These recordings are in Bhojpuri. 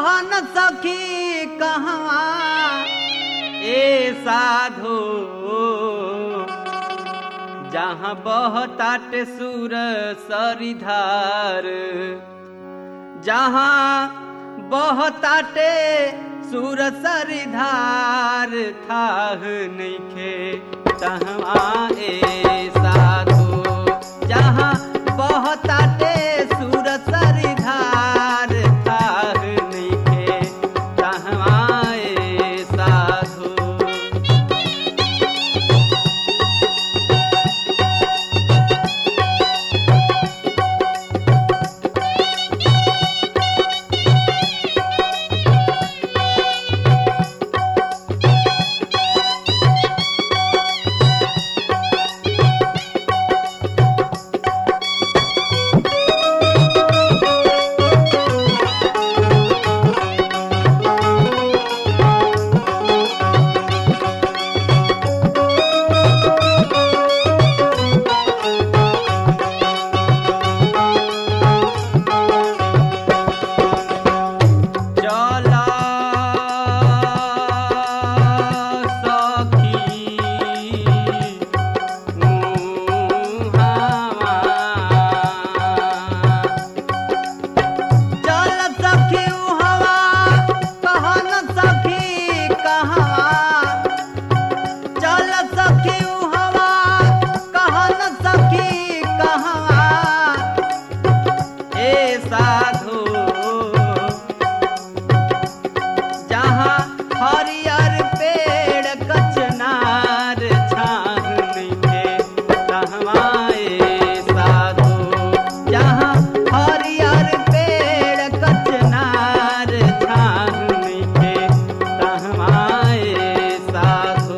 कहन सखी कहवा ए साधो जहाँ बहताट सुर सरिधार जहाँ बहताटे सुर सरिधार थाह नइखे तहवा ए साधो जहाँ बहताटे सुर सरिधार थाह नइखे तहवा ए साधो चला सखी उहावा। चल सखी उहावा, कहन सखी कहवा। चल सखी उहावा, कहन सखी कहवा। ए साधु जहाँ हरियर पेड़ कचनार छाह नइखे तहवा ए साधु जहाँ हरियर पेड़ कचनार छाह नइखे तहवा ए साधु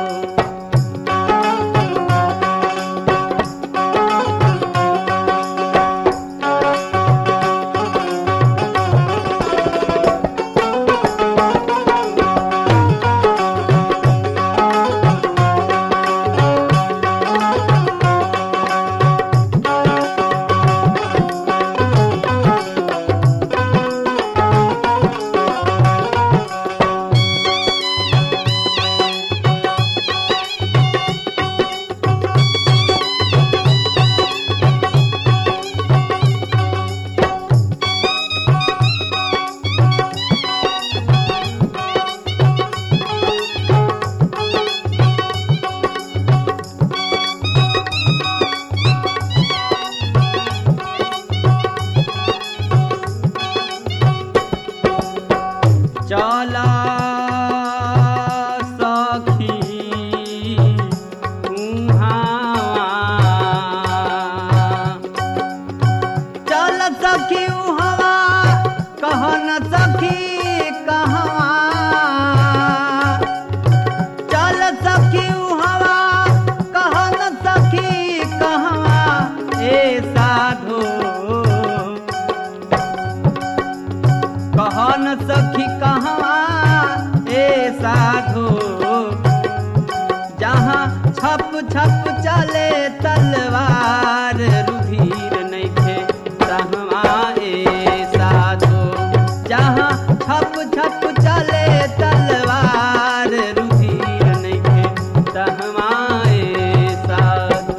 चला सखी उहावा। चल सखी उहावा, कहन सखी कहवा चल सखी उहावा, कहन सखी कहवा ए साधो कहन सखी कहवा ए साधो जहाँ छप छप चले तलवार रुधिर नइखे तहवा ए साधो जहाँ छप छप चले तलवार रुधिर नइखे तहवा ए साधो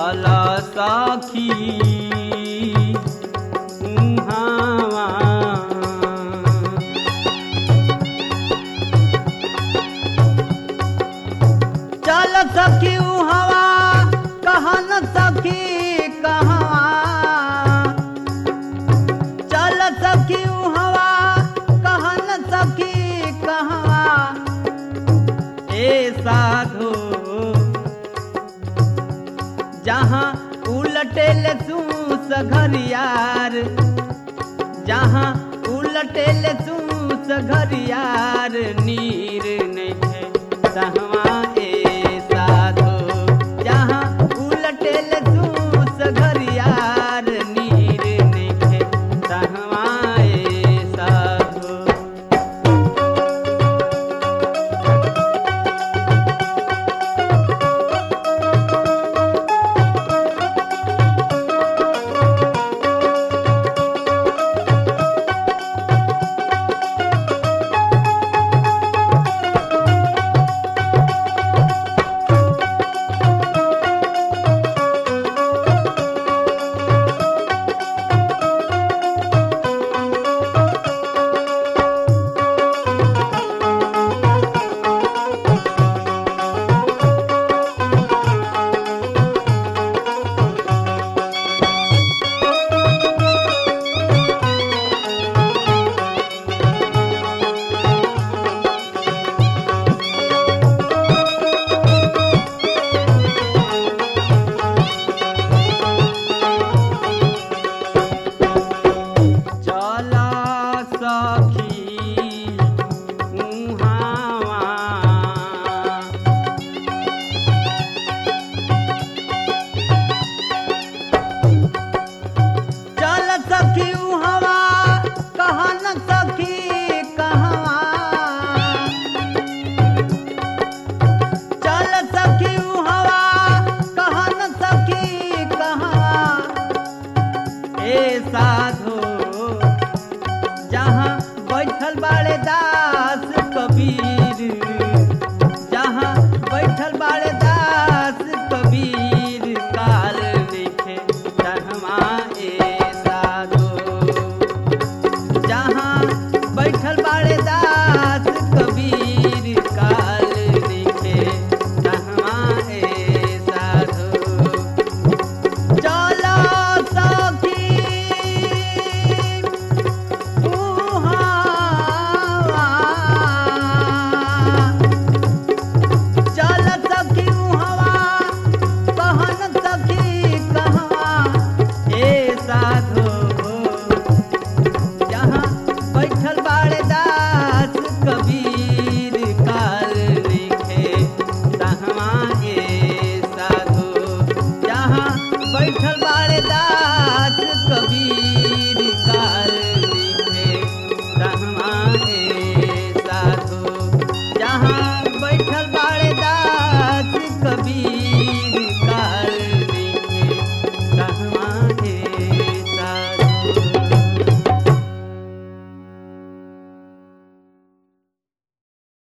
चल सखी उहावा चल सखी हवा कहन सखी कहवा चल सखी हवा कहन सखी कहवा ए साधो जहाँ उलटेल सूस घरियार जहाँ उलटेल सूस घरियार नीर नहीं है सहवा